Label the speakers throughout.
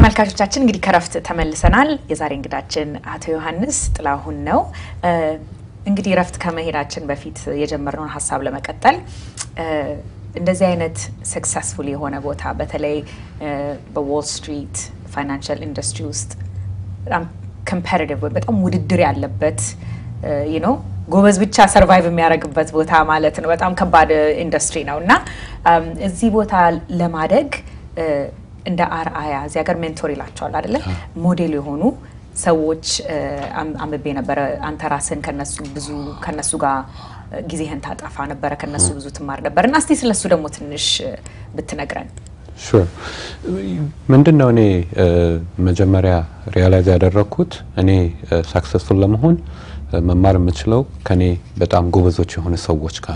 Speaker 1: ተመልካቾቻችን እንግዲህ ከረፍት ተመልሰናል። የዛሬ እንግዳችን አቶ ዮሐንስ ጥላሁን ነው። እንግዲህ ረፍት ከመሄዳችን በፊት የጀመርነውን ሀሳብ ለመቀጠል እንደዚህ አይነት ሰክሰስፉል የሆነ ቦታ በተለይ በዎል ስትሪት ፋይናንሻል ኢንዱስትሪ ውስጥ በጣም ኮምፓሪቲቭ ወይ በጣም ውድድር ያለበት ነው ጎበዝ ብቻ ሰርቫይቭ የሚያደርግበት ቦታ ማለት ነው። በጣም ከባድ ኢንዱስትሪ ነው እና እዚህ ቦታ ለማደግ እንደ አርአያ እዚህ ሀገር ሜንቶር ይላቸዋል አይደለ? ሞዴል የሆኑ ሰዎች አንብቤ ነበረ። አንተ ራስን ከነሱ ብዙ ከነሱ ጋር ጊዜህን ታጠፋ ነበረ፣ ከነሱ ብዙ ትማር ነበር እና እስቲ ስለሱ ደግሞ ትንሽ ብትነግረን።
Speaker 2: ሹር ምንድን ነው እኔ መጀመሪያ ሪያላይዝ ያደረግኩት እኔ ሳክሰስፉል ለመሆን መማር የምችለው ከኔ በጣም ጎበዞች የሆኑ ሰዎች ጋር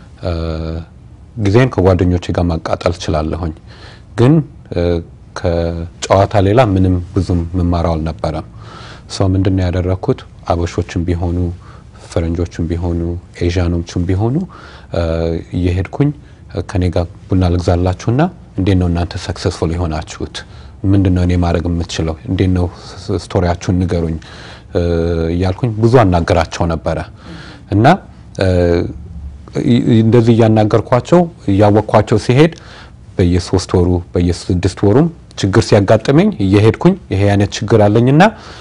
Speaker 2: ጊዜን ከጓደኞቼ ጋር ማቃጠል እችላለሁኝ ግን ከጨዋታ ሌላ ምንም ብዙም መማራው አልነበረም። ሰው ምንድን ነው ያደረግኩት አበሾችም ቢሆኑ ፈረንጆችም ቢሆኑ ኤዥያኖችም ቢሆኑ እየሄድኩኝ ከኔ ጋር ቡና ልግዛላችሁና እንዴት ነው እናንተ ሰክሰስፉል የሆናችሁት? ምንድን ነው እኔ ማድረግ የምትችለው? እንዴት ነው ስቶሪያችሁን ንገሩኝ እያልኩኝ ብዙ አናገራቸው ነበረ እና እንደዚህ እያናገርኳቸው እያወቅኳቸው ሲሄድ በየሶስት ወሩ በየስድስት ወሩም ችግር ሲያጋጥመኝ እየሄድኩኝ ይሄ አይነት ችግር አለኝና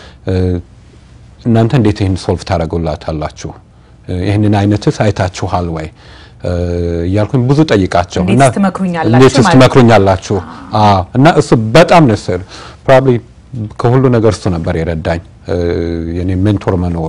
Speaker 2: እናንተ እንዴት ይህን ሶልቭ ታደርጉላታላችሁ? ይህንን አይነትስ አይታችኋል ወይ እያልኩኝ ብዙ ጠይቃቸው
Speaker 1: እንዴት
Speaker 2: ትመክሩኛላችሁ? እና እሱ በጣም ነስር ፕሮባብሊ ከሁሉ ነገር እሱ ነበር የረዳኝ የኔ ሜንቶር መኖሩ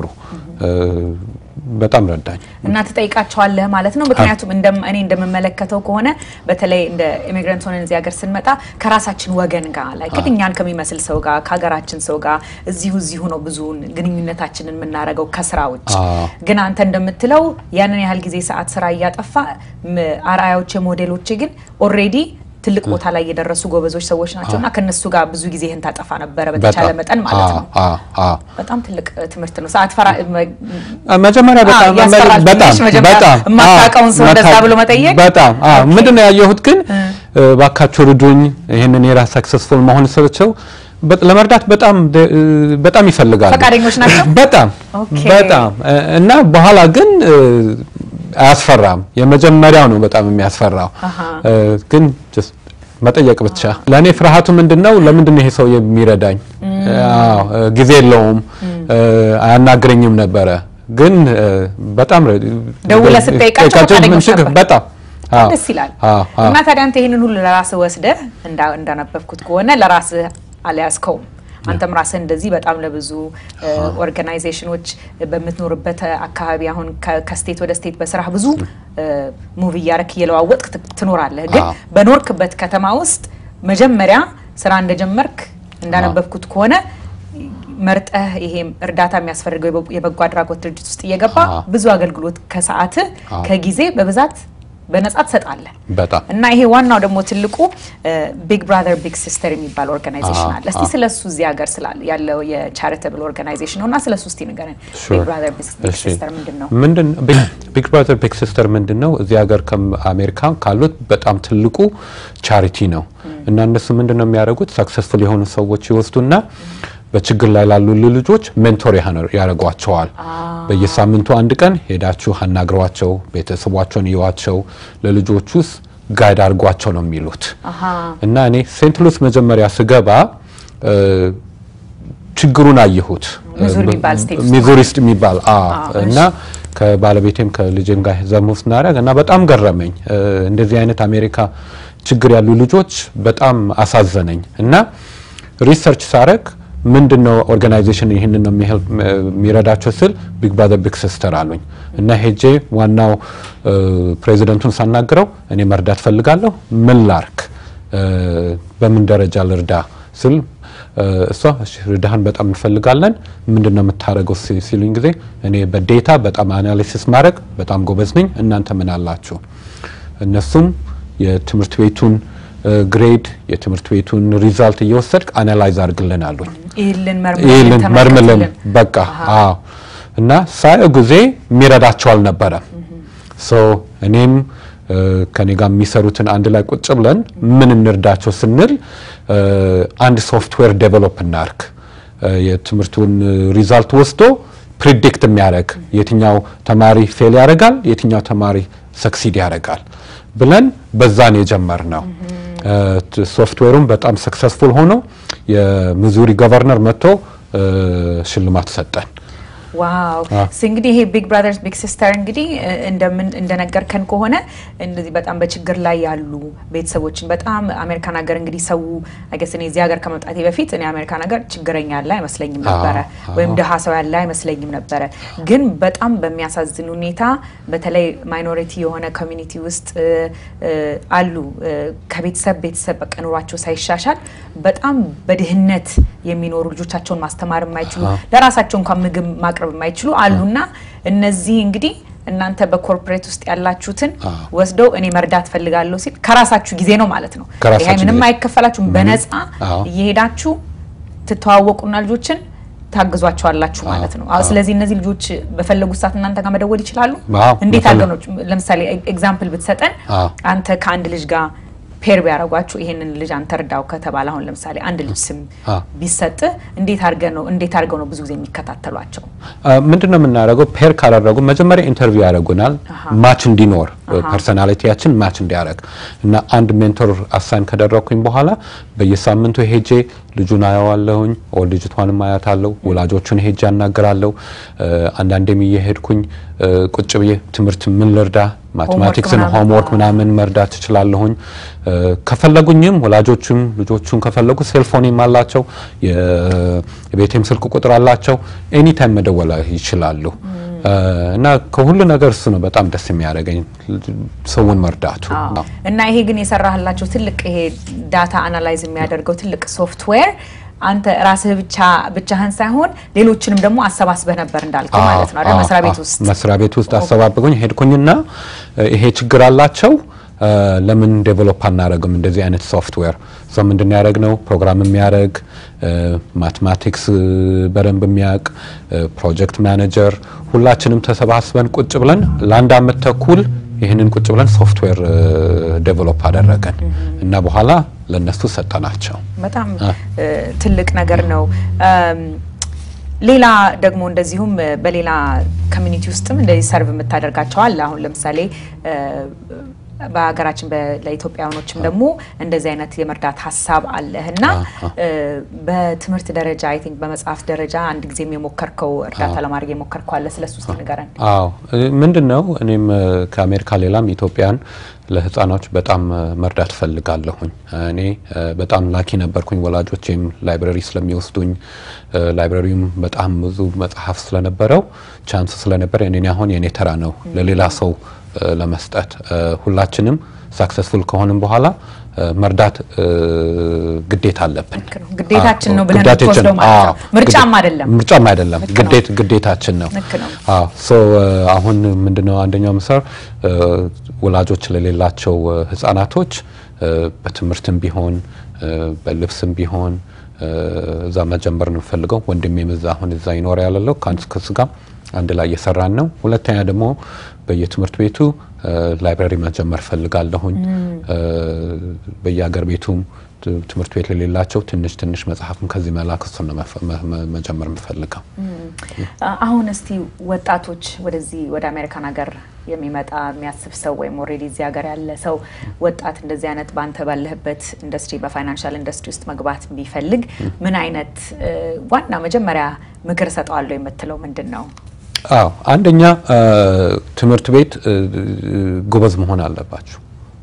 Speaker 2: በጣም ረዳኝ
Speaker 1: እና ትጠይቃቸዋለህ ማለት ነው። ምክንያቱም እኔ እንደምመለከተው ከሆነ በተለይ እንደ ኢሚግራንት ሆነን እዚህ ሀገር ስንመጣ ከራሳችን ወገን ጋር ላይ እኛን ከሚመስል ሰው ጋር ከሀገራችን ሰው ጋር እዚሁ እዚሁ ነው ብዙውን ግንኙነታችንን የምናደርገው ከስራ ውጭ። ግን አንተ እንደምትለው ያንን ያህል ጊዜ ሰዓት ስራ እያጠፋ አርአያዎቼ ሞዴሎቼ ግን ኦልሬዲ ትልቅ ቦታ ላይ የደረሱ ጎበዞች ሰዎች ናቸው እና ከነሱ ጋር ብዙ ጊዜህን ታጠፋ ነበረ በተቻለ መጠን ማለት ነው። በጣም ትልቅ ትምህርት ነው። ሰዓት ፈራ
Speaker 2: መጀመሪያ በጣም በጣም
Speaker 1: የማታውቀውን ሰው እንደዛ ብሎ መጠየቅ
Speaker 2: በጣም ምንድን ነው ያየሁት ግን ባካችሁ ርዱኝ፣ ይህንን የራስ ሰክሰስፉል መሆን ስልቸው ለመርዳት በጣም በጣም ይፈልጋሉ።
Speaker 1: ፈቃደኞች ናቸው።
Speaker 2: በጣም በጣም እና በኋላ ግን አያስፈራም። የመጀመሪያው ነው በጣም የሚያስፈራው ግን መጠየቅ ብቻ። ለእኔ ፍርሃቱ ምንድን ነው? ለምንድን ነው ይሄ ሰው የሚረዳኝ? ጊዜ የለውም፣ አያናግረኝም ነበረ። ግን በጣም
Speaker 1: ደውለህ ስትጠይቃቸው ፈቃደኞች ነበር።
Speaker 2: በጣም
Speaker 1: ደስ ይላል። እና ታዲያ አንተ ይህንን ሁሉ ለራስህ ወስደህ እንዳነበብኩት ከሆነ ለራስህ አልያዝከውም። አንተም ራስህ እንደዚህ በጣም ለብዙ ኦርጋናይዜሽኖች በምትኖርበት አካባቢ አሁን ከስቴት ወደ ስቴት በስራህ ብዙ ሙቭ እያረክ እየለዋወጥክ ትኖራለህ። ግን በኖርክበት ከተማ ውስጥ መጀመሪያ ስራ እንደጀመርክ እንዳነበብኩት ከሆነ መርጠህ ይሄ እርዳታ የሚያስፈልገው የበጎ አድራጎት ድርጅት ውስጥ እየገባ ብዙ አገልግሎት ከሰዓትህ ከጊዜ በብዛት በነጻ ትሰጣለህ።
Speaker 2: በጣም
Speaker 1: እና ይሄ ዋናው ደግሞ ትልቁ ቢግ ብራዘር ቢግ ሲስተር የሚባል ኦርጋናይዜሽን አለ። እስቲ ስለሱ እዚህ ሀገር ስላለ ያለው የቻሪታብል ኦርጋናይዜሽን ነው እና ስለሱ እስቲ ንገረን። ቢግ ብራዘር ቢግ ሲስተር ምንድን ነው?
Speaker 2: ምንድን ቢግ ብራዘር ቢግ ሲስተር ምንድን ነው? እዚህ ሀገር ከአሜሪካ ካሉት በጣም ትልቁ ቻሪቲ ነው እና እነሱ ምንድን ነው የሚያደርጉት? ሰክሰስፉል የሆኑ ሰዎች ይወስዱና በችግር ላይ ላሉ ልጆች ሜንቶር ያደርጓቸዋል። በየሳምንቱ አንድ ቀን ሄዳችሁ አናግሯቸው፣ ቤተሰቧቸውን እዩዋቸው፣ ለልጆቹ ውስጥ ጋይድ አድርጓቸው ነው የሚሉት እና እኔ ሴንት ሉስ መጀመሪያ ስገባ ችግሩን አየሁት። ሚዙሪ ውስጥ የሚባል እና ከባለቤቴም ከልጅም ጋር ዘሙ ስናደርግ እና በጣም ገረመኝ። እንደዚህ አይነት አሜሪካ ችግር ያሉ ልጆች በጣም አሳዘነኝ እና ሪሰርች ሳረግ ምንድን ነው ኦርጋናይዜሽን ይህንን ነው የሚረዳቸው ስል ቢግ ብራዘር ቢግ ሲስተር አሉኝ እና ሄጄ ዋናው ፕሬዚደንቱን ሳናግረው እኔ መርዳት ፈልጋለሁ፣ ምን ላርክ፣ በምን ደረጃ ልርዳ ስል እሷ ርዳህን በጣም እንፈልጋለን፣ ምንድን ነው የምታደርገው ሲሉኝ ጊዜ እኔ በዴታ በጣም አናሊሲስ ማድረግ በጣም ጎበዝ ነኝ፣ እናንተ ምን አላችሁ? እነሱም የትምህርት ቤቱን ግሬድ የትምህርት ቤቱን ሪዛልት እየወሰድክ አናላይዝ አድርግልን አሉኝ።
Speaker 1: ይህልን
Speaker 2: ይህልን መርምልን በቃ አዎ። እና ሳየው ጊዜ የሚረዳቸው አልነበረም። ሶ እኔም ከኔ ጋር የሚሰሩትን አንድ ላይ ቁጭ ብለን ምን እንርዳቸው ስንል አንድ ሶፍትዌር ዴቨሎፕ እናርግ የትምህርቱን ሪዛልት ወስዶ ፕሪዲክት የሚያደርግ የትኛው ተማሪ ፌል ያደርጋል፣ የትኛው ተማሪ ሰክሲድ ያደርጋል ብለን በዛን የጀመር ነው። ሶፍትዌሩም በጣም ሰክሰስፉል ሆኖ የሚዙሪ ገቨርነር መጥቶ ሽልማት ሰጠን።
Speaker 1: ዋው እንግዲህ ይሄ ቢግ ብራዘርስ ቢግ ሲስተር እንግዲህ እንደምን እንደነገርከን ከሆነ እንደዚህ በጣም በችግር ላይ ያሉ ቤተሰቦችን በጣም አሜሪካን ሀገር እንግዲህ ሰው አይገስ እኔ እዚህ ሀገር ከመምጣቴ በፊት እኔ አሜሪካን ሀገር ችግረኛ ያለ አይመስለኝም ነበረ፣ ወይም ድሀ ሰው ያለ አይመስለኝም ነበረ። ግን በጣም በሚያሳዝን ሁኔታ በተለይ ማይኖሪቲ የሆነ ኮሚኒቲ ውስጥ አሉ ከቤተሰብ ቤተሰብ በቃ ኑሯቸው ሳይሻሻል በጣም በድህነት የሚኖሩ ልጆቻቸውን ማስተማር የማይችሉ ለራሳቸው እንኳን ምግብ ማቅረብ የማይችሉ አሉና እነዚህ እንግዲህ እናንተ በኮርፖሬት ውስጥ ያላችሁትን ወስደው እኔ መርዳት ፈልጋለሁ ሲል ከራሳችሁ ጊዜ ነው ማለት ነው። ይሄ ምንም አይከፈላችሁም። በነፃ እየሄዳችሁ ትተዋወቁና ልጆችን ታግዟቸዋላችሁ ማለት ነው። ስለዚህ እነዚህ ልጆች በፈለጉት ሰዓት እናንተ ጋር መደወል ይችላሉ። እንዴት አድርገው ነው? ለምሳሌ ኤግዛምፕል ብትሰጠን አንተ ከአንድ ልጅ ጋር ፔር ቢያደርጓችሁ ይሄንን ልጅ አንተ እርዳው ከተባለ አሁን ለምሳሌ አንድ ልጅ ስም ቢሰጥህ እንዴት አድርገህ ነው እንዴት አድርገው ነው ብዙ ጊዜ የሚከታተሏቸው?
Speaker 2: ምንድን ነው የምናደርገው? ፔር ካደረጉ መጀመሪያ ኢንተርቪው ያደርጉናል፣ ማች እንዲኖር ፐርሶናሊቲያችን ማች እንዲያደርግ እና አንድ ሜንቶር አሳይን ከደረግኩኝ በኋላ በየሳምንቱ ሄጄ ልጁን አየዋለሁኝ፣ ልጅቷንም አያታለሁ፣ ወላጆቹን ሄጄ አናግራለሁ። አንዳንዴም እየሄድኩኝ ቁጭ ብዬ ትምህርት ምን ልርዳ ማቴማቲክስን ሆምወርክ ምናምን መርዳት ትችላለሁኝ። ከፈለጉኝም ወላጆቹም ልጆቹን ከፈለጉ ሴልፎኔም አላቸው፣ የቤቴም ስልክ ቁጥር አላቸው። ኤኒታይም መደወል ይችላሉ። እና ከሁሉ ነገር እሱ ነው በጣም ደስ የሚያደርገኝ ሰውን መርዳቱ።
Speaker 1: እና ይሄ ግን የሰራህላቸው ትልቅ ይሄ ዳታ አናላይዝ የሚያደርገው ትልቅ ሶፍትዌር አንተ ራስህ ብቻ ብቻህን ሳይሆን ሌሎችንም ደግሞ አሰባስበህ ነበር እንዳልከው ማለት ነው አይደል? መስሪያ ቤት ውስጥ
Speaker 2: መስሪያ ቤት ውስጥ አሰባብኩኝ ሄድኩኝና ይሄ ችግር አላቸው ለምን ዴቨሎፕ አናደርግም እንደዚህ አይነት ሶፍትዌር? ሰው ምንድን ያደረግ ነው ፕሮግራም የሚያደርግ ማትማቲክስ በደንብ የሚያውቅ ፕሮጀክት ማኔጀር ሁላችንም ተሰባስበን ቁጭ ብለን ለአንድ አመት ተኩል ይህንን ቁጭ ብለን ሶፍትዌር ዴቨሎፕ አደረገን እና በኋላ ለነሱ ሰጠናቸው።
Speaker 1: በጣም ትልቅ ነገር ነው። ሌላ ደግሞ እንደዚሁም በሌላ ኮሚኒቲ ውስጥም እንደዚህ ሰርቭ የምታደርጋቸው አለ። አሁን ለምሳሌ በሀገራችን ለኢትዮጵያውያኖችም ደግሞ እንደዚህ አይነት የመርዳት ሀሳብ አለህ እና በትምህርት ደረጃ አይ ቲንክ በመጽሐፍ ደረጃ አንድ ጊዜም የሞከርከው እርዳታ ለማድረግ የሞከርከው አለ። ስለሱ ውስጥ ንገረን።
Speaker 2: አዎ ምንድን ነው እኔም ከአሜሪካ ሌላም ኢትዮጵያን ለህፃናች በጣም መርዳት ፈልጋለሁኝ። እኔ በጣም ላኪ ነበርኩኝ። ወላጆቼም ላይብረሪ ስለሚወስዱኝ ላይብረሪውም በጣም ብዙ መጽሐፍ ስለነበረው ቻንስ ስለነበረ እኔ አሁን የኔ ተራ ነው ለሌላ ሰው ለመስጠት ሁላችንም ሳክሰስፉል ከሆንም በኋላ መርዳት ግዴታ አለብን።
Speaker 1: ግዴታችን ነው ብለን ወስደው ማለት ነው። ምርጫም አይደለም
Speaker 2: ምርጫም አይደለም፣ ግዴታችን ነው። ሶ አሁን ምንድነው አንደኛው ምሳር ወላጆች ለሌላቸው ህጻናቶች በትምህርትም ቢሆን በልብስም ቢሆን እዛ መጀመር ነው የምፈልገው። ወንድሜም እዛ አሁን እዛ ይኖር ያለለው ከአንድ ከሱ ጋር አንድ ላይ እየሰራን ነው። ሁለተኛ ደግሞ በየትምህርት ቤቱ ላይብራሪ መጀመር ፈልጋለሁኝ። በየሀገር ቤቱም ትምህርት ቤት ለሌላቸው ትንሽ ትንሽ መጽሐፍም ከዚህ መላክ እሱን ነው መጀመር የምፈልገው።
Speaker 1: አሁን እስቲ ወጣቶች ወደዚህ ወደ አሜሪካን ሀገር የሚመጣ የሚያስብ ሰው ወይም ኦልሬዲ እዚህ ሀገር ያለ ሰው ወጣት እንደዚህ አይነት በአንተ ባለህበት ኢንዱስትሪ በፋይናንሻል ኢንዱስትሪ ውስጥ መግባት ቢፈልግ ምን አይነት ዋና መጀመሪያ ምክር እሰጠዋለሁ የምትለው ምንድን ነው?
Speaker 2: አዎ አንደኛ ትምህርት ቤት ጎበዝ መሆን አለባችሁ።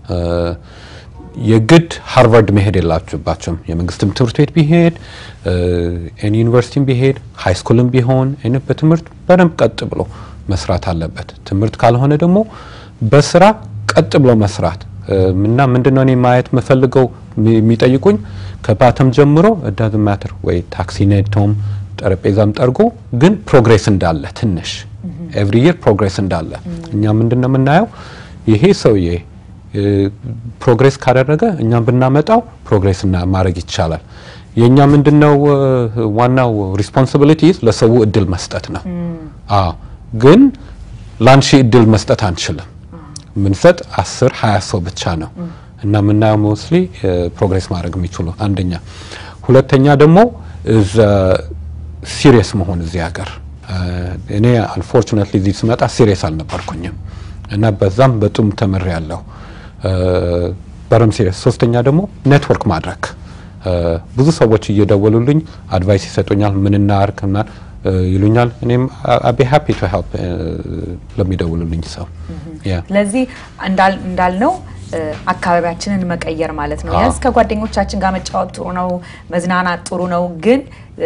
Speaker 2: የግድ ሃርቫርድ መሄድ የላችሁባቸውም። የመንግስትም ትምህርት ቤት ቢሄድ ኤኒ ዩኒቨርሲቲም ቢሄድ ሃይ ስኩልም ቢሆን አይነት በትምህርት በደንብ ቀጥ ብሎ መስራት አለበት። ትምህርት ካልሆነ ደግሞ በስራ ቀጥ ብሎ መስራት እና ምንድነው እኔ ማየት የምፈልገው የሚጠይቁኝ ከባተም ጀምሮ እዳዝ ማተር ወይ ታክሲ ነድቶም ጠረጴዛም ጠርጎ ግን ፕሮግሬስ እንዳለ ትንሽ ኤቭሪ ይር ፕሮግሬስ እንዳለ እኛ ምንድነው የምናየው ይሄ ሰውዬ ፕሮግሬስ ካደረገ እኛም ብናመጣው ፕሮግሬስ ማድረግ ይቻላል። የእኛ ምንድነው ዋናው ሪስፖንሲቢሊቲ ለሰው እድል መስጠት ነው። አዎ ግን ላንሺ እድል መስጠት አንችልም። ምንሰጥ አስር ሀያ ሰው ብቻ ነው እና የምናየው ሞስሊ ፕሮግሬስ ማድረግ የሚችሉ አንደኛ፣ ሁለተኛ ደግሞ ሲሪየስ መሆን እዚህ ሀገር እኔ አንፎርቹኔትሊ እዚህ ስመጣ ሲሪየስ አልነበርኩኝም እና በዛም በጡም ተምሬ ያለሁ በረም ሲሪየስ። ሶስተኛ ደግሞ ኔትወርክ ማድረግ ብዙ ሰዎች እየደወሉልኝ አድቫይስ ይሰጡኛል። ምን እናርግ ምናምን ይሉኛል። እኔም አቤ ሃፒ ቱ ሄልፕ ለሚደውሉልኝ ሰው።
Speaker 1: ስለዚህ እንዳልነው አካባቢያችንን መቀየር ማለት ነው። ያዝ ከጓደኞቻችን ጋር መጫወት ጥሩ ነው፣ መዝናናት ጥሩ ነው። ግን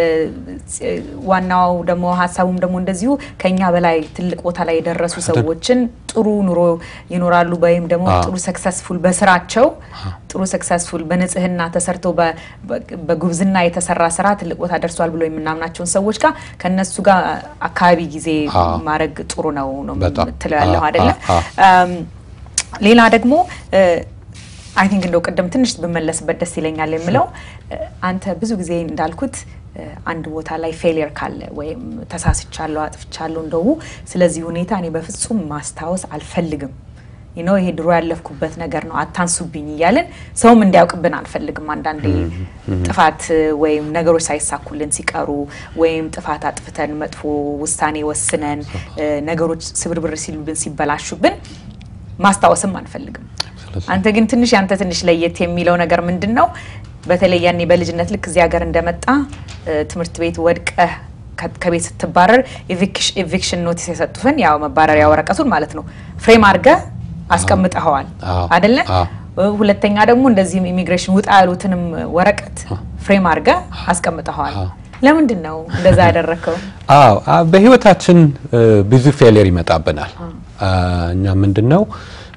Speaker 1: ዋናው ደግሞ ሀሳቡም ደግሞ እንደዚሁ ከኛ በላይ ትልቅ ቦታ ላይ የደረሱ ሰዎችን ጥሩ ኑሮ ይኖራሉ ወይም ደግሞ ጥሩ ሰክሰስፉል በስራቸው ጥሩ ሰክሰስፉል በንጽህና ተሰርቶ በጉብዝና የተሰራ ስራ ትልቅ ቦታ ደርሷል ብሎ የምናምናቸውን ሰዎች ጋር ከነሱ ጋር አካባቢ ጊዜ ማድረግ ጥሩ ነው ነው የምትለው ያለው አይደለ? ሌላ ደግሞ አይ ቲንክ እንደው ቅድም ትንሽ ብመለስበት ደስ ይለኛል የምለው አንተ ብዙ ጊዜ እንዳልኩት አንድ ቦታ ላይ ፌሊየር ካለ ወይም ተሳስቻለሁ፣ አጥፍቻለሁ እንደው ስለዚህ ሁኔታ እኔ በፍጹም ማስታወስ አልፈልግም ነው ይሄ ድሮ ያለፍኩበት ነገር ነው አታንሱብኝ እያልን ሰውም እንዲያውቅብን አንፈልግም። አንዳንዴ ጥፋት ወይም ነገሮች ሳይሳኩልን ሲቀሩ ወይም ጥፋት አጥፍተን መጥፎ ውሳኔ ወስነን ነገሮች ስብርብር ሲሉብን ሲበላሹብን ማስታወስም አንፈልግም። አንተ ግን ትንሽ ያንተ ትንሽ ለየት የሚለው ነገር ምንድን ነው? በተለይ ያኔ በልጅነት ልክ እዚህ ሀገር እንደመጣ ትምህርት ቤት ወድቀህ ከቤት ስትባረር ኤቪክሽን ኖቲስ የሰጡትን ያው መባረሪያ ወረቀቱን ማለት ነው ፍሬም አድርገህ አስቀምጠኸዋል አደለ? ሁለተኛ ደግሞ እንደዚህም ኢሚግሬሽን ውጣ ያሉትንም ወረቀት ፍሬም አድርገህ አስቀምጠኸዋል። ለምንድን ነው እንደዛ ያደረግከው?
Speaker 2: አዎ በህይወታችን ብዙ ፌሊየር ይመጣብናል። እኛ ምንድን ነው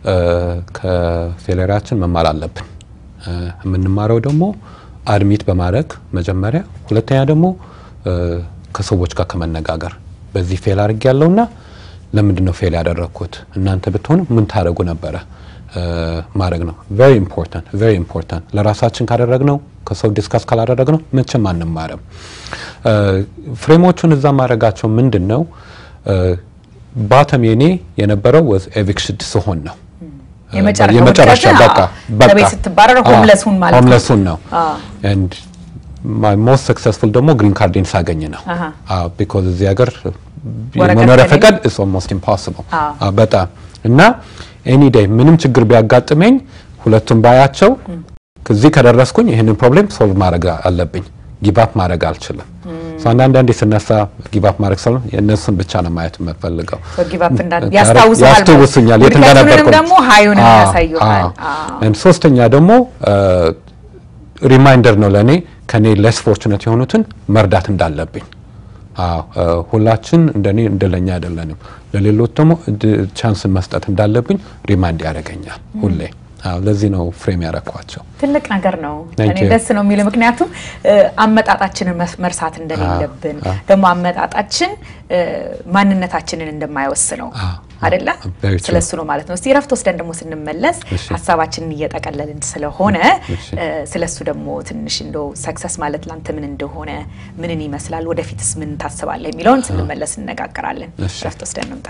Speaker 2: ከፌሊየራችን መማር አለብን። የምንማረው ደግሞ አድሚት በማድረግ መጀመሪያ፣ ሁለተኛ ደግሞ ከሰዎች ጋር ከመነጋገር በዚህ ፌል አድርግ ያለውና ለምንድን ነው ፌል ያደረግኩት እናንተ ብትሆኑ ምን ታደረጉ ነበረ ማድረግ ነው። ቬሪ ኢምፖርታንት ቬሪ ኢምፖርታንት። ለራሳችን ካደረግነው ከሰው ዲስካስ ካላደረግነው መቼም አንማርም። ፍሬሞቹን እዛ ማድረጋቸው ምንድን ነው ባተም የኔ የነበረው ወዝ ኤቪክሽን ስሆን ነው
Speaker 1: የመጨረሻ በቃ በቃ ስትባረር ሆምለሱን ማለት ነው
Speaker 2: ሆምለሱን ነው ኤንድ ማይ ሞስት ሰክሰስፉል ደግሞ ግሪን ካርዴን ሳገኝ ነው ቢኮዝ እዚህ ሀገር የመኖሪያ ፈቃድ ኢስ ኦልሞስት ኢምፖሲብል በጣም እና ኤኒ ዴይ ምንም ችግር ቢያጋጥመኝ ሁለቱም ባያቸው ከዚህ ከደረስኩኝ ይህንን ፕሮብሌም ሶልቭ ማድረግ አለብኝ። ጊባፕ ማድረግ አልችልም። አንዳንዴ ስነሳ ጊባፕ ማድረግ ሰው የእነሱን ብቻ ነው ማየት የምፈልገው።
Speaker 1: ያስታውሱኛል
Speaker 2: የት እንደነበርኩ
Speaker 1: ደግሞ ሀዩን ያሳዩሃል።
Speaker 2: ሶስተኛ ደግሞ ሪማይንደር ነው ለእኔ ከኔ ሌስ ፎርቹኔት የሆኑትን መርዳት እንዳለብኝ። ሁላችን እንደኔ እንደለኛ አይደለንም። ለሌሎች ደግሞ ቻንስን መስጠት እንዳለብኝ ሪማይንድ ያደርገኛል ሁሌ። ለዚህ ነው ፍሬም ያረኳቸው።
Speaker 1: ትልቅ ነገር ነው። እኔ ደስ ነው የሚለው ምክንያቱም አመጣጣችንን መርሳት እንደሌለብን ደግሞ አመጣጣችን ማንነታችንን እንደማይወስነው አይደለ? ስለሱ ነው ማለት ነው። እስቲ እረፍት ወስደን ደግሞ ስንመለስ ሀሳባችንን እየጠቀለልን ስለሆነ ስለሱ ደግሞ ትንሽ እንደው ሰክሰስ ማለት ላንተ ምን እንደሆነ ምንን ይመስላል፣ ወደፊትስ ምን ታስባለህ የሚለውን ስንመለስ እንነጋገራለን። እረፍት ወስደን እንምጣ።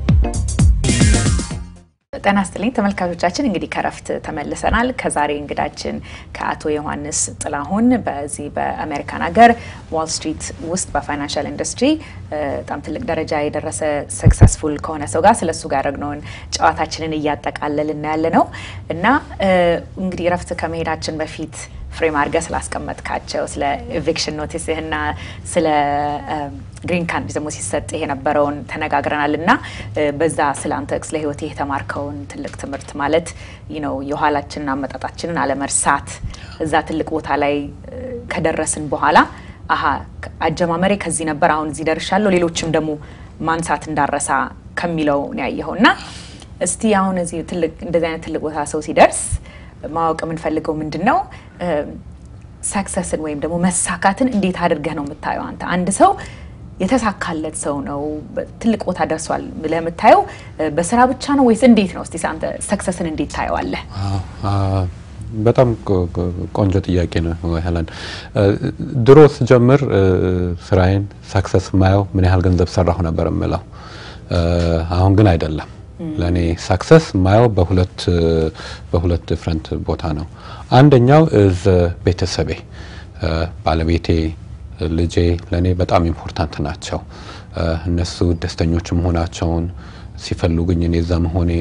Speaker 1: ጤና ይስጥልኝ ተመልካቾቻችን፣ እንግዲህ ከረፍት ተመልሰናል። ከዛሬ እንግዳችን ከአቶ ዮሐንስ ጥላሁን በዚህ በአሜሪካን ሀገር ዋል ስትሪት ውስጥ በፋይናንሻል ኢንዱስትሪ በጣም ትልቅ ደረጃ የደረሰ ሰክሰስፉል ከሆነ ሰው ጋር ስለሱ ጋር ያደረግነውን ጨዋታችንን እያጠቃለልን ያለ ነው እና እንግዲህ ረፍት ከመሄዳችን በፊት ፍሬም አድርገህ ስላስቀመጥካቸው ስለ ኤቪክሽን ኖቲስህና ስለ ግሪን ካርድ ደግሞ ሲሰጥህ የነበረውን ተነጋግረናል እና በዛ ስለ አንተ ስለ ህይወት የተማርከውን ትልቅ ትምህርት ማለት ነው የኋላችንን አመጣጣችንን አለመርሳት እዛ ትልቅ ቦታ ላይ ከደረስን በኋላ አሀ አጀማመሬ ከዚህ ነበር፣ አሁን እዚህ ደርሻለሁ፣ ሌሎችም ደግሞ ማንሳት እንዳረሳ ከሚለው ነው ያየኸው እና እስቲ አሁን እዚህ ትልቅ እንደዚህ አይነት ትልቅ ቦታ ሰው ሲደርስ ማወቅ የምንፈልገው ምንድን ነው ሰክሰስን ወይም ደግሞ መሳካትን እንዴት አድርገህ ነው የምታየው? አንተ አንድ ሰው የተሳካለት ሰው ነው ትልቅ ቦታ ደርሷል ብለህ የምታየው በስራ ብቻ ነው ወይስ እንዴት ነው? እስቲ አንተ ሰክሰስን እንዴት ታየዋለህ?
Speaker 2: በጣም ቆንጆ ጥያቄ ነው ሄለን። ድሮ ስጀምር ስራዬን ሰክሰስ ማየው ምን ያህል ገንዘብ ሰራሁ ነበር የምለው። አሁን ግን አይደለም። ለእኔ ሰክሰስ የማየው በሁለት በሁለት ዲፍረንት ቦታ ነው። አንደኛው እዝ ቤተሰቤ ባለቤቴ፣ ልጄ ለእኔ በጣም ኢምፖርታንት ናቸው። እነሱ ደስተኞች መሆናቸውን ሲፈልጉኝ እኔ እዛ መሆኔን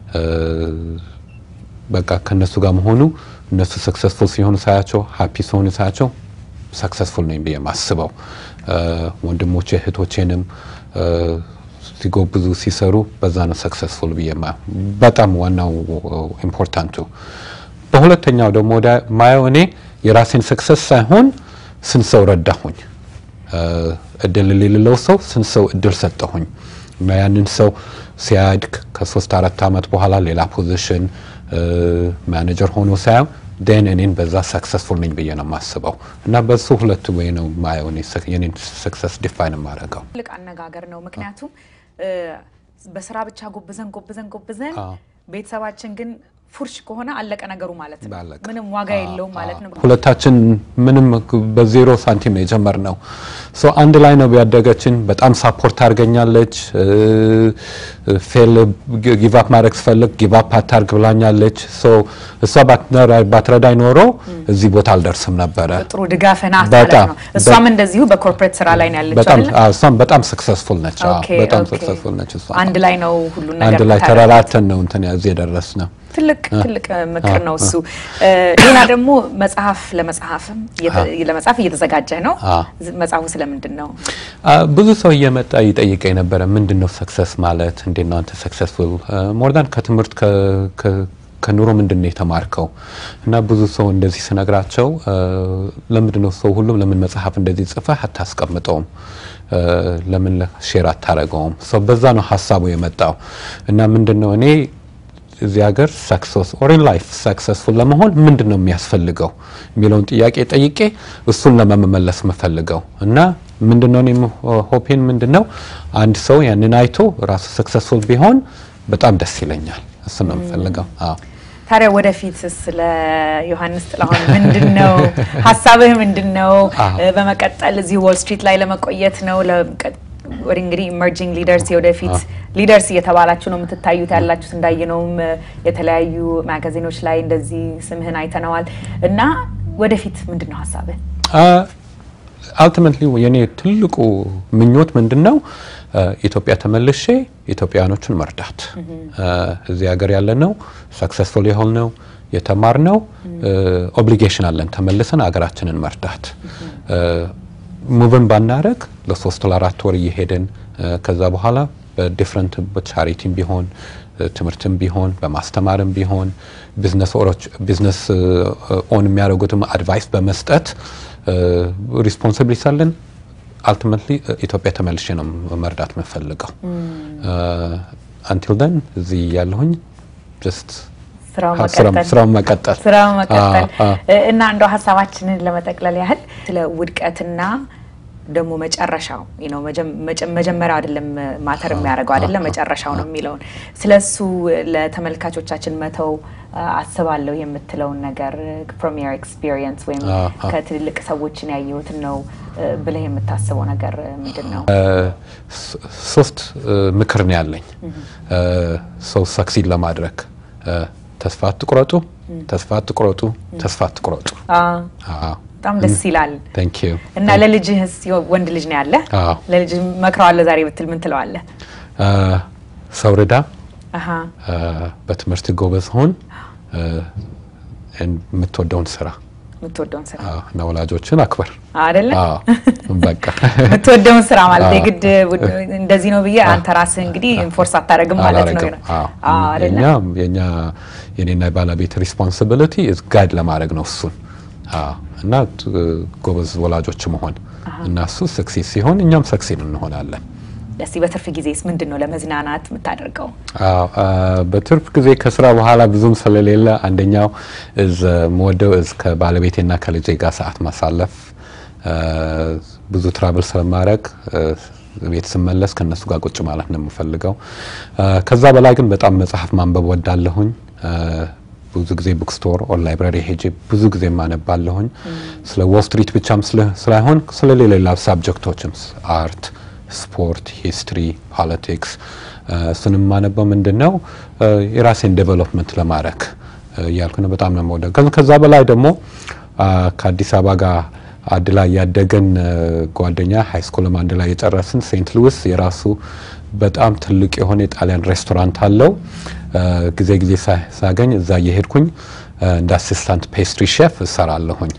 Speaker 2: በቃ ከእነሱ ጋር መሆኑ እነሱ ሰክሰስፉል ሲሆኑ ሳያቸው ሀፒ ሲሆኑ ሳያቸው ሰክሰስፉል ነኝ ብዬ ማስበው ወንድሞቼ እህቶቼንም ሲጎብዙ ሲሰሩ በዛ ነው ሰክሰስፉል ብዬ በጣም ዋናው ኢምፖርታንቱ። በሁለተኛው ደግሞ ማየው እኔ የራሴን ሰክሰስ ሳይሆን ስንት ሰው ረዳሁኝ፣ እድል የሌለው ሰው ስንት ሰው እድል ሰጠሁኝ እና ያንን ሰው ሲያድግ ከሶስት አራት ዓመት በኋላ ሌላ ፖዚሽን ማኔጀር ሆኖ ሳያው ደን እኔን በዛ ሰክሰስፉል ነኝ ብዬ ነው የማስበው እና በሱ ሁለት ወይ ነው ማየው የኔን ሰክሰስ ዲፋይን የማደርገው።
Speaker 1: ትልቅ አነጋገር ነው። ምክንያቱም በስራ ብቻ ጎብዘን ጎብዘን ጎብዘን ቤተሰባችን ግን ፉርሽ ከሆነ አለቀ ነገሩ ማለት ነው። ምንም ዋጋ የለውም ማለት ነው።
Speaker 2: ሁለታችን ምንም በዜሮ ሳንቲም ነው የጀመርነው። ሶ አንድ ላይ ነው ያደገችን። በጣም ሳፖርት አድርገኛለች። ፌል ጊቫፕ ማድረግ ስፈልግ ጊቫፕ አታርግ ብላኛለች። ሶ እሷ ባትረዳኝ ኖሮ እዚህ ቦታ አልደርስም ነበረ።
Speaker 1: ጥሩ ድጋፍ ናት ማለት ነው። እሷም እንደዚሁ በኮርፖሬት ስራ ላይ ነው ያለችው አይደል?
Speaker 2: እሷም በጣም ሰክሰስፉል ነች። በጣም ሰክሰስፉል ነች። እሷ
Speaker 1: አንድ ላይ ነው ሁሉ ነገር
Speaker 2: አንድ ላይ ተረራተን ነው እንትን እዚህ የደረስ ነው።
Speaker 1: ትልቅ ትልቅ ምክር ነው እሱ። ሌላ ደግሞ መጽሐፍ ለመጽሐፍም ለመጽሐፍ እየተዘጋጀ ነው። መጽሐፉ ስለምንድን ነው?
Speaker 2: ብዙ ሰው እየመጣ ይጠይቀኝ ነበረ። ምንድን ነው ሰክሰስ ማለት? እንዴት ነው አንተ ሰክሰስፉል ሞርዳን ከትምህርት ከኑሮ ምንድን ነው የተማርከው? እና ብዙ ሰው እንደዚህ ስነግራቸው ለምንድን ነው ሰው ሁሉም ለምን መጽሐፍ እንደዚህ ጽፈህ አታስቀምጠውም? ለምን ሼር አታረገውም? ሰው በዛ ነው ሀሳቡ የመጣው እና ምንድን ነው እኔ እዚህ ሀገር ሰክሰስ ኦር ኢን ላይፍ ሰክሰስፉል ለመሆን ምንድን ነው የሚያስፈልገው የሚለውን ጥያቄ ጠይቄ እሱን ለመመለስ የምፈልገው እና ምንድን ነው እኔም ሆፔን ምንድን ነው አንድ ሰው ያንን አይቶ ራሱ ሰክሰስፉል ቢሆን በጣም ደስ ይለኛል። እሱ ነው የምፈልገው። አዎ።
Speaker 1: ታዲያ ወደፊት ስለ ዮሐንስ ጥላሁን ምንድን ነው ሀሳብህ? ምንድን ነው በመቀጠል እዚህ ዎል ስትሪት ላይ ለመቆየት ነው ወደ እንግዲህ ኢመርጂንግ ሊደርስ የወደፊት ሊደርስ እየተባላችሁ ነው የምትታዩት ያላችሁት። እንዳየነውም የተለያዩ ማጋዚኖች ላይ እንደዚህ ስምህን አይተነዋል እና ወደፊት ምንድን ነው ሀሳብህ?
Speaker 2: አልቲሜትሊ የኔ ትልቁ ምኞት ምንድን ነው ኢትዮጵያ ተመልሼ ኢትዮጵያውያኖችን መርዳት። እዚህ ሀገር ያለ ነው ሰክሰስፉል የሆን ነው የተማር ነው ኦብሊጌሽን አለን ተመልሰን ሀገራችንን መርዳት ሙቭን ባናረግ ለሶስት ለአራት ወር እየሄድን ከዛ በኋላ በዲፍረንት በቻሪቲም ቢሆን ትምህርትም ቢሆን በማስተማርም ቢሆን ቢዝነስ ኦን የሚያደርጉትም አድቫይስ በመስጠት ሪስፖንሲቢሊቲ አለን። አልቲሜትሊ ኢትዮጵያ ተመልሼ ነው መርዳት የምፈልገው። አንቲል ደን እዚህ ያለሁኝ ጀስት ስራውን መቀጠል
Speaker 1: ስራውን መቀጠል እና እንደው ሀሳባችንን ለመጠቅለል ያህል ስለ ውድቀትና ደግሞ መጨረሻው ነው መጀመሪያው አይደለም ማተር የሚያደርገው አይደለም መጨረሻው ነው የሚለውን ስለሱ ለተመልካቾቻችን መተው አስባለሁ የምትለውን ነገር ፍሮም ዮር ኤክስፒሪየንስ ወይም ከትልልቅ ሰዎችን ያየሁትን ነው ብለህ የምታስበው ነገር ምንድን ነው?
Speaker 2: ሶስት ምክር ነው ያለኝ ሰው ሰክሲድ ለማድረግ ተስፋ አትቁረጡ፣ ተስፋ አትቁረጡ፣ ተስፋ አትቁረጡ።
Speaker 1: በጣም ደስ ይላል።
Speaker 2: ታንክ ዩ
Speaker 1: እና ለልጅህስ ወንድ ልጅ ነው ያለ ለልጅ መክረዋለሁ ዛሬ ብትል ምን ትለዋለህ?
Speaker 2: ሰው ርዳ፣ በትምህርት ጎበዝ ሆን፣ የምትወደውን ስራ
Speaker 1: የምትወደውን ስራ
Speaker 2: እና ወላጆችን አክበር
Speaker 1: አይደለ?
Speaker 2: በቃ
Speaker 1: የምትወደውን ስራ ማለት የግድ እንደዚህ ነው ብዬ አንተ ራስህ እንግዲህ ኢንፎርስ አታደርግም ማለት ነው።
Speaker 2: የኛ የኛ የኔና የባለቤት ሪስፖንሲቢሊቲ ጋይድ ለማድረግ ነው እሱን እና ጎበዝ ወላጆች መሆን እና እሱ ሰክሴስ ሲሆን እኛም ሰክሴን እንሆናለን።
Speaker 1: እስቲ በትርፍ ጊዜስ ምንድን ነው ለመዝናናት የምታደርገው?
Speaker 2: በትርፍ ጊዜ ከስራ በኋላ ብዙም ስለሌለ አንደኛው እዝ መወደው እዝ ከባለቤቴና ከልጄ ጋር ሰዓት ማሳለፍ ብዙ ትራቭል ስለማድረግ ቤት ስመለስ ከነሱ ጋር ቁጭ ማለት ነው የምፈልገው። ከዛ በላይ ግን በጣም መጽሐፍ ማንበብ ወዳለሁኝ። ብዙ ጊዜ ቡክ ስቶር ኦር ላይብራሪ ሄጄ ብዙ ጊዜ ማነባለሁኝ። ስለ ዎል ስትሪት ብቻም ስላይሆን ስለ ሌላ ሳብጀክቶችም አርት፣ ስፖርት፣ ሂስትሪ፣ ፖለቲክስ እሱን የማነበው ምንድን ነው የራሴን ዴቨሎፕመንት ለማድረግ እያልኩ ነው። በጣም ነው የምወደው። ከዛ በላይ ደግሞ ከአዲስ አበባ ጋር አንድ ላይ ያደገን ጓደኛ ሀይ ስኩልም አንድ ላይ የጨረስን ሴንት ሉዊስ የራሱ በጣም ትልቅ የሆነ የጣሊያን ሬስቶራንት አለው። ጊዜ ጊዜ ሳገኝ እዛ እየሄድኩኝ እንደ አሲስታንት ፔስትሪ ሼፍ እሰራለሁኝ።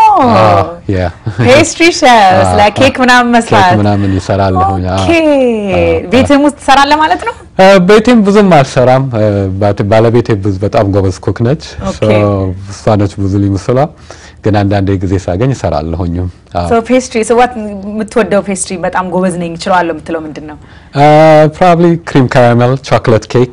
Speaker 1: ፔስትሪ ሼፍ ለኬክ ምናምን መስራት
Speaker 2: ኬክ ምናምን ይሰራለሁኝ።
Speaker 1: ቤትም ውስጥ ትሰራለህ ማለት ነው?
Speaker 2: ቤቴም ብዙም አልሰራም። ባለቤቴ በጣም ጎበዝ ኩክ ነች። እሷ ነች ብዙ ሊምስሏ ግን አንዳንድ ጊዜ ሳገኝ እሰራለሁኝም።
Speaker 1: ፔስትሪ ስዋት የምትወደው ፔስትሪ በጣም ጎበዝ ነኝ እችላለሁ የምትለው ምንድን ነው?
Speaker 2: ፕሮባብሊ ክሪም ካራሜል ቾኮሌት ኬክ።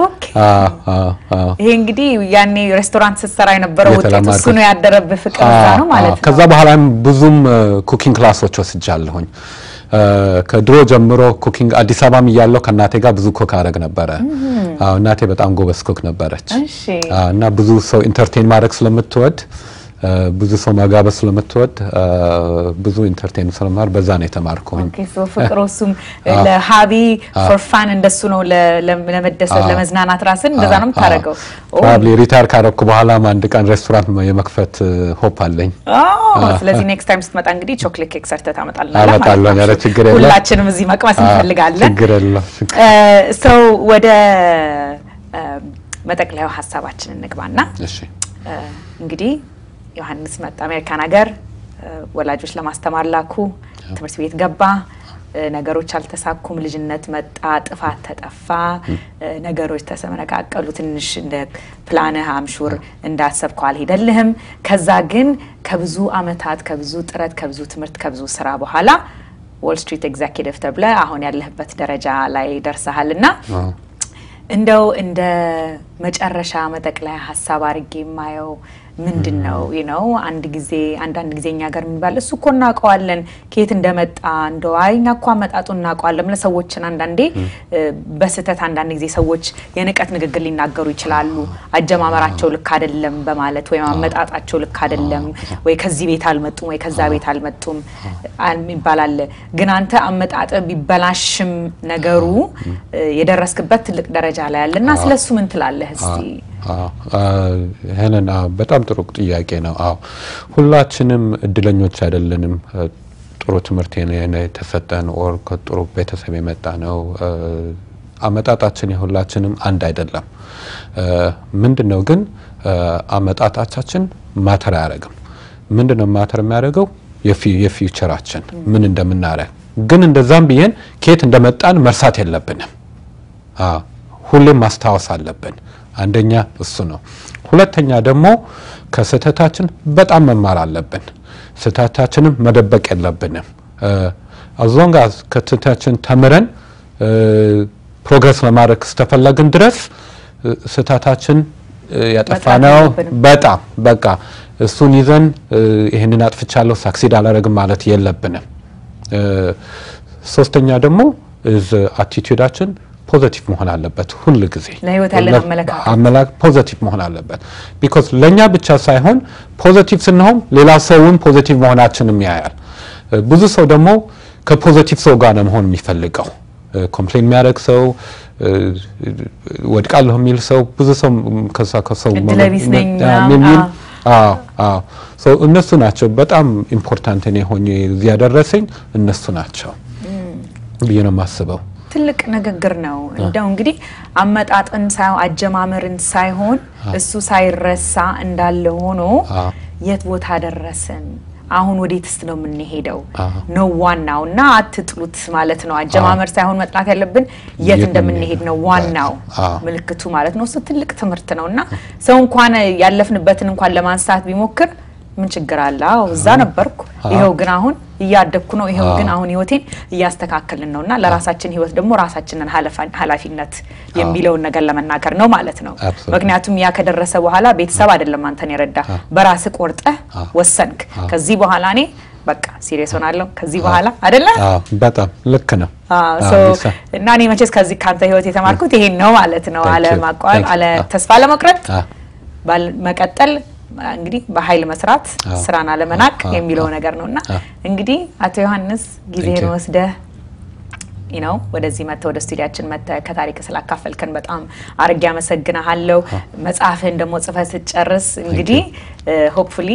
Speaker 1: ይሄ እንግዲህ ያኔ ሬስቶራንት ስትሰራ የነበረው ውጤት እሱ ነው ያደረብህ ፍቅር እዛ ነው ማለት ነው።
Speaker 2: ከዛ በኋላም ብዙም ኩኪንግ ክላሶች ወስጃለሁኝ። ከድሮ ጀምሮ ኩኪንግ አዲስ አበባም እያለሁ ከእናቴ ጋር ብዙ ኩክ አደረግ ነበረ። እናቴ በጣም ጎበዝ ኩክ ነበረች እና ብዙ ሰው ኢንተርቴን ማድረግ ስለምትወድ ብዙ ሰው መጋበዝ ስለምትወድ ብዙ ኢንተርቴን ስለማር በዛ ነው የተማርኩኝ።
Speaker 1: ፍቅሩ እሱም ለሀቢ ፎር ፋን እንደሱ ነው ለመደሰት ለመዝናናት ራስን እንደዛ ነው የምታደርገው።
Speaker 2: ፕሮባብሊ ሪታየር ካረኩ በኋላም አንድ ቀን ሬስቶራንት የመክፈት ሆፕ አለኝ።
Speaker 1: ስለዚህ ኔክስት ታይም ስትመጣ እንግዲህ ቾክሌት ኬክ ሰርተህ ታመጣልናለህ
Speaker 2: አመጣለሁ። ኧረ ችግር የለም።
Speaker 1: ሁላችንም እዚህ መቅመስ እንፈልጋለን።
Speaker 2: ችግር የለም።
Speaker 1: ሰው ወደ መጠቅለያው ሀሳባችን እንግባና
Speaker 2: እሺ
Speaker 1: እንግዲህ ዮሐንስ መጣ አሜሪካን ሀገር ወላጆች ለማስተማር ላኩ። ትምህርት ቤት ገባ። ነገሮች አልተሳኩም። ልጅነት መጣ። ጥፋት ተጠፋ። ነገሮች ተሰነቃቀሉ። ትንሽ እንደ ፕላንህ አምሹር እንዳሰብከው አልሄደልህም። ከዛ ግን ከብዙ አመታት ከብዙ ጥረት ከብዙ ትምህርት ከብዙ ስራ በኋላ ዎል ስትሪት ኤግዜኪቲቭ ተብለ አሁን ያለህበት ደረጃ ላይ ደርሰሃል እና እንደው እንደ መጨረሻ መጠቅለያ ሀሳብ አድርጌ የማየው ምንድን ነው ነው አንድ ጊዜ አንዳንድ ጊዜ እኛ ጋር የሚባል እሱ እኮ እናውቀዋለን ከየት እንደመጣ እንደው አይ እኛ እኮ አመጣጡ እናውቀዋለን ብለህ ሰዎችን አንዳንዴ በስህተት አንዳንድ ጊዜ ሰዎች የንቀት ንግግር ሊናገሩ ይችላሉ። አጀማመራቸው ልክ አይደለም በማለት ወይም አመጣጣቸው ልክ አይደለም ወይ ከዚህ ቤት አልመጡም ወይ ከዛ ቤት አልመጡም ይባላል። ግን አንተ አመጣጥ ቢበላሽም ነገሩ የደረስክበት ትልቅ ደረጃ ላይ አለ እና ስለሱ ምን ትላለህ እስቲ?
Speaker 2: ይህንን በጣም ጥሩ ጥያቄ ነው። አዎ ሁላችንም እድለኞች አይደለንም። ጥሩ ትምህርት የተሰጠን ኦር ከጥሩ ቤተሰብ የመጣ ነው። አመጣጣችን የሁላችንም አንድ አይደለም። ምንድን ነው ግን አመጣጣቻችን ማተር አያደርግም። ምንድን ነው ማተር የሚያደርገው የፊውቸራችን ምን እንደምናረግ ግን እንደዛም ብዬን ከየት እንደመጣን መርሳት የለብንም። ሁሌም ማስታወስ አለብን። አንደኛ እሱ ነው። ሁለተኛ ደግሞ ከስህተታችን በጣም መማር አለብን። ስህተታችንም መደበቅ የለብንም። አዞንጋ ከስህተታችን ተምረን ፕሮግረስ ለማድረግ ስተፈለግን ድረስ ስህተታችን ያጠፋነው በጣም በቃ እሱን ይዘን ይህንን አጥፍቻለሁ ሳክሲድ አላረግም ማለት የለብንም። ሶስተኛ ደግሞ አቲቱዳችን ፖዘቲቭ መሆን አለበት። ሁል ጊዜ
Speaker 1: ለህይወት ያለን
Speaker 2: አመላክ ፖዘቲቭ መሆን አለበት። ቢኮዝ ለእኛ ብቻ ሳይሆን ፖዘቲቭ ስንሆን ሌላ ሰውን ፖዘቲቭ መሆናችንም ያያል። ብዙ ሰው ደግሞ ከፖዘቲቭ ሰው ጋር ነው መሆን የሚፈልገው። ኮምፕሌን የሚያደርግ ሰው፣ ወድቃለሁ የሚል ሰው ብዙ ሰው ከዛ ከሰው የሚል እነሱ ናቸው በጣም ኢምፖርታንት እኔ ሆኜ እዚህ ያደረሰኝ እነሱ ናቸው ብዬ ነው የማስበው።
Speaker 1: ትልቅ ንግግር ነው። እንደው እንግዲህ አመጣጥን ሳይሆን አጀማመርን ሳይሆን እሱ ሳይረሳ እንዳለ ሆኖ የት ቦታ ደረስን፣ አሁን ወዴትስ ነው የምንሄደው ነው ዋናው እና አትጥሉት ማለት ነው። አጀማመር ሳይሆን መጥላት ያለብን የት እንደምንሄድ ነው ዋናው ምልክቱ ማለት ነው። እሱ ትልቅ ትምህርት ነው እና ሰው እንኳን ያለፍንበትን እንኳን ለማንሳት ቢሞክር ምን ችግር አለ? አዎ እዛ ነበርኩ፣ ይኸው ግን አሁን እያደግኩ ነው፣ ይኸው ግን አሁን ህይወቴን እያስተካከልን ነው እና ለራሳችን ህይወት ደግሞ ራሳችንን ኃላፊነት የሚለውን ነገር ለመናገር ነው ማለት ነው። ምክንያቱም ያ ከደረሰ በኋላ ቤተሰብ አይደለም አንተን የረዳ በራስ ቆርጠህ ወሰንክ። ከዚህ በኋላ እኔ በቃ ሲሪየስ ሆናለሁ ከዚህ በኋላ አይደለ?
Speaker 2: በጣም ልክ ነው።
Speaker 1: እና እኔ መቼስ ከዚህ ካንተ ህይወት የተማርኩት ይሄን ነው ማለት ነው። አለ ማቋረጥ፣ አለ ተስፋ ለመቁረጥ መቀጠል እንግዲህ በኃይል መስራት ስራን አለመናቅ የሚለው ነገር ነው እና እንግዲህ አቶ ዮሐንስ ጊዜህን ወስደህ ነው ወደዚህ መጥተህ ወደ ስቱዲያችን መጥተህ ከታሪክ ስላካፈልከን በጣም አርጌ አመሰግናሃለሁ። መጽሐፍህን ደግሞ ጽፈህ ስትጨርስ እንግዲህ ሆፕፉሊ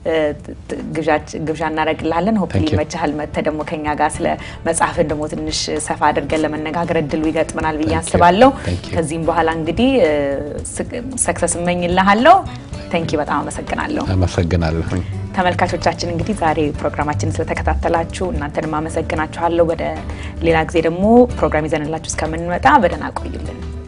Speaker 1: ግብዣ እናደርግልሃለን። ሆፕሊ ይመችሃል መጥተህ ደግሞ ከኛ ጋር ስለ መጽሐፍን ደግሞ ትንሽ ሰፋ አድርገን ለመነጋገር እድሉ ይገጥመናል ብዬ አስባለሁ። ከዚህም በኋላ እንግዲህ ሰክሰስ እመኝልሃለሁ። ተንኪ በጣም አመሰግናለሁ።
Speaker 2: አመሰግናለሁ።
Speaker 1: ተመልካቾቻችን እንግዲህ ዛሬ ፕሮግራማችን ስለተከታተላችሁ እናንተንም አመሰግናችኋለሁ። ወደ ሌላ ጊዜ ደግሞ ፕሮግራም ይዘንላችሁ እስከምንመጣ በደህና ቆዩልን።